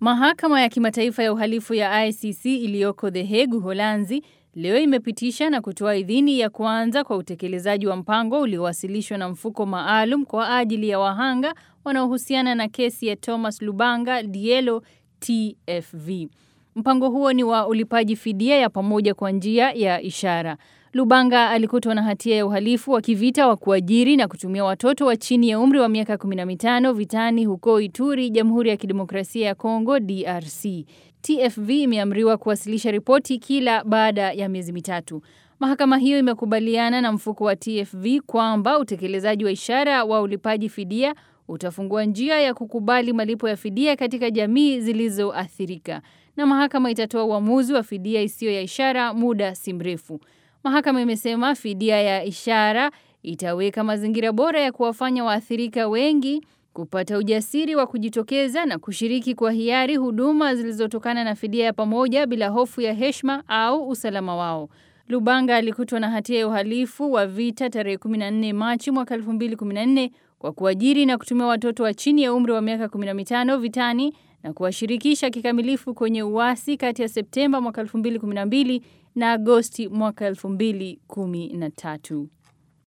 Mahakama ya Kimataifa ya Uhalifu ya ICC iliyoko The Hague, Uholanzi, leo imepitisha na kutoa idhini ya kuanza kwa utekelezaji wa mpango uliowasilishwa na mfuko maalum kwa ajili ya wahanga wanaohusiana na kesi ya Thomas Lubanga Dielo TFV. Mpango huo ni wa ulipaji fidia ya pamoja kwa njia ya ishara. Lubanga alikutwa na hatia ya uhalifu wa kivita wa kuajiri na kutumia watoto wa chini ya umri wa miaka 15 vitani huko Ituri, Jamhuri ya Kidemokrasia ya Kongo DRC. TFV imeamriwa kuwasilisha ripoti kila baada ya miezi mitatu. Mahakama hiyo imekubaliana na mfuko wa TFV kwamba utekelezaji wa ishara wa ulipaji fidia utafungua njia ya kukubali malipo ya fidia katika jamii zilizoathirika. Na mahakama itatoa uamuzi wa fidia isiyo ya ishara muda si mrefu. Mahakama imesema fidia ya ishara itaweka mazingira bora ya kuwafanya waathirika wengi kupata ujasiri wa kujitokeza na kushiriki kwa hiari huduma zilizotokana na fidia ya pamoja bila hofu ya heshima au usalama wao. Lubanga alikutwa na hatia ya uhalifu wa vita tarehe 14 Machi mwaka 2014 kwa kuajiri na kutumia watoto wa chini ya umri wa miaka 15 vitani na kuwashirikisha kikamilifu kwenye uasi kati ya Septemba mwaka 2012 na Agosti mwaka 2013.